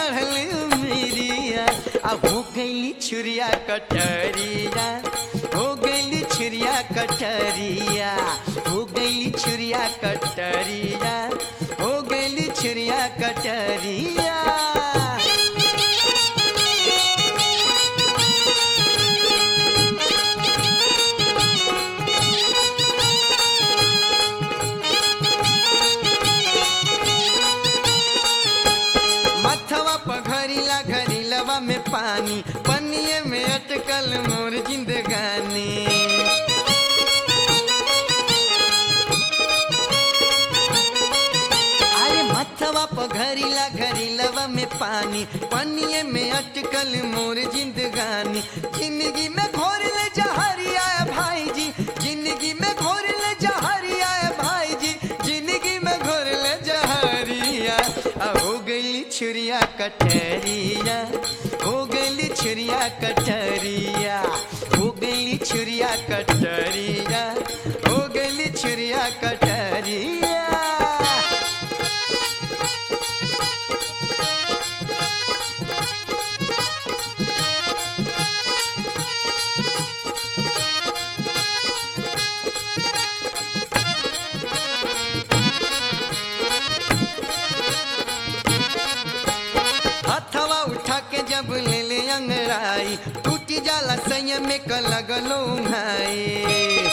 चढ़ल उमिरिया आ हो गईली छुरिया कटरिया हो गईली छुरिया कटरिया हो गईली छुरिया कटरिया हो गईली छुरिया कटरिया मथवा पघरीला घरीलवा में पानी पनिए में अटकल मोर जिंदगानी अरे मथवा पघरीला घरीलवा में पानी पनिए में अटकल मोर जिंदगानी जिंदगी में घोर ले जहरिया भाई जी जिंदगी में घोर ले जहरिया भाई जी जिंदगी में घोर ले जहरिया आ हो गई छुरिया कटरिया हो गई छुरिया कटरिया हो गई छुरिया कटरिया हो गई छुरिया कटरिया हथवा उठा के जब ले ले अंगड़ाई टूटी जाला संयम में क लगलो भाई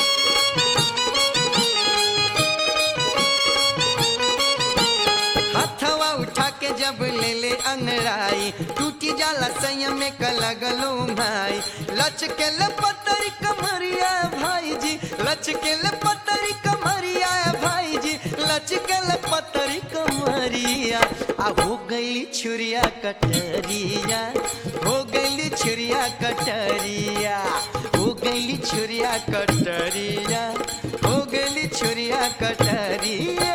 हथवा उठा के जब ले ले अंगड़ाई टूटी जाला संयम में क लगलो भाई लच के ले पतरी कमरिया भाई जी लच के ले पतरी कमरिया भाई जी लच के ले पतरी कमरिया आ हो गई छुरिया कटरिया हो गई छुरिया कटरिया हो गई छुरिया कटरिया हो गई छुरिया कटरिया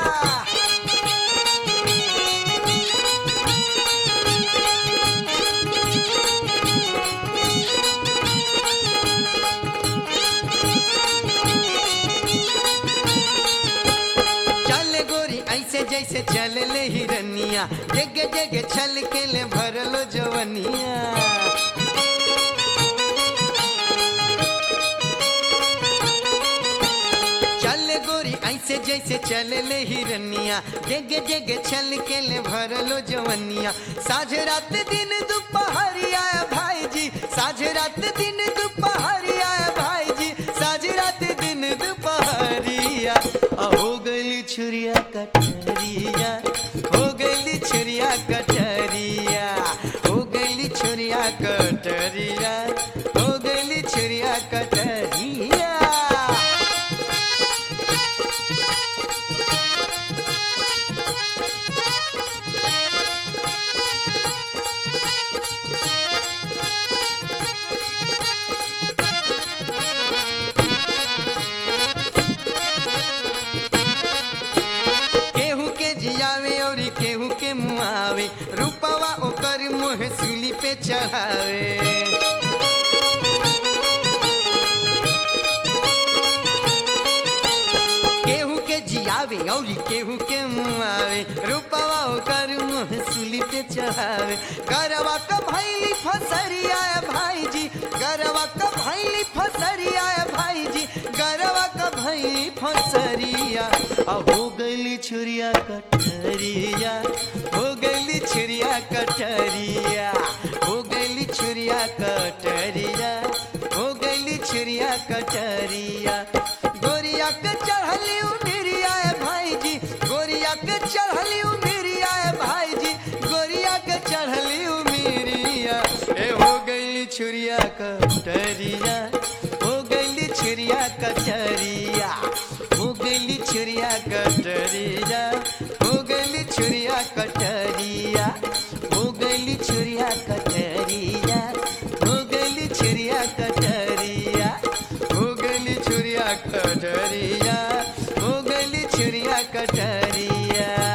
चल गोरी ऐसे जैसे चल ले हिरनिया जगे जगे छल के ले भरलो जवनिया चल गोरी ऐसे जैसे चल ले हिरनिया जगे जगे छल के ले भरलो जवनिया साझ रात दिन दोपहरिया भाई जी साझ रात दिन दोपहरिया भाई जी साझ रात दिन दोपहरिया आ हो गई छुरिया कटरिया हो गई छुरिया कटरिया हो गई छुरिया कटरिया हो गई छुरिया कटरिया केहू के जियावे और केहू के मुआवे रूपवा ओकर मुँह सूली पे चढ़ावे केहू के जियावे और केहू के मुआवे रूपवा ओकर मुँह सूली पे चढ़ावे गरवा का भैली फसरिया भाई जी गरवा का भैली फसरिया भाई जी गरवा का भैली फसरिया आ हो गई छुरिया कटरिया हो गई छुरिया कटरिया हो गई छुरिया कटरिया हो गई छुरिया कटरिया गोरिया के चढ़ली उमिरिया भाई जी गोरिया के चढ़ली उमिरिया भाई जी गोरिया के चढ़ली उमिरिया ए हो गई छुरिया कटरिया हो गई छुरिया कटरिया हो गई छुरिया कटरिया हो गई छुरिया कटरिया हो गई छुरिया कटरिया हो गई छुरिया कटरिया हो गई छुरिया कटरिया हो गई छुरिया कटरिया